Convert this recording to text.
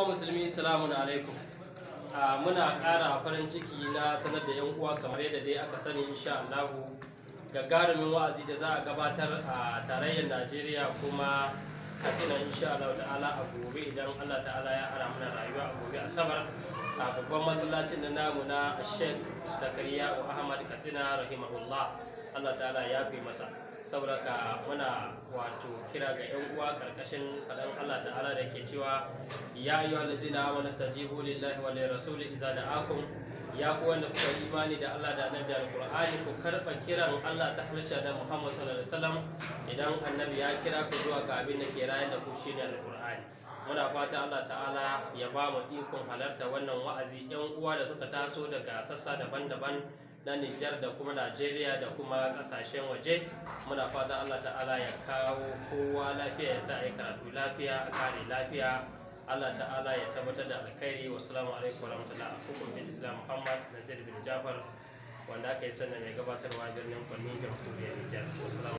musulmi salamun alaikum a muna ƙara farin ciki na sanar da 'yan uwa kamar yadda dai aka sani insha Allahu gagarumin wa'azi da za a gabatar a tarayyar Najeriya kuma katsina insha Allah ta'ala a gobe idan Allah ta'ala ya ara mana rayuwa a gobe asabar a babban masallacin da namu na Sheikh Zakariya Ahmad Katsina rahimahullah Allah ta'ala ya fi masa saboda ka muna wato kira ga 'yan uwa karkashin faɗan Allah ta'ala da ke cewa ya yi wa lazina amana stajibu lillahi wa lirrasuli iza da'akum ya ku wanda kuka yi imani da Allah da annabi alqur'ani ku karɓa kiran Allah ta harshe da Muhammad sallallahu alaihi wasallam idan annabi ya kira ku zuwa ga abin da ke rayar da ku shine alqur'ani muna fata Allah ta'ala ya ba mu ikon halarta wannan wa'azi 'yan uwa da suka taso daga sassa daban-daban na Nijar da kuma Najeriya da kuma kasashen waje muna fata Allah ta'ala ya kawo kowa lafiya ya sa ya karatu lafiya a kare lafiya Allah ta'ala ya tabbatar da alkhairi wasu alaikum warahmatullahi hukum bin Islam Muhammad Nazir bin Jafar wanda aka yi sannan mai gabatarwa birnin Kwani jamhuriyar Nijar wasu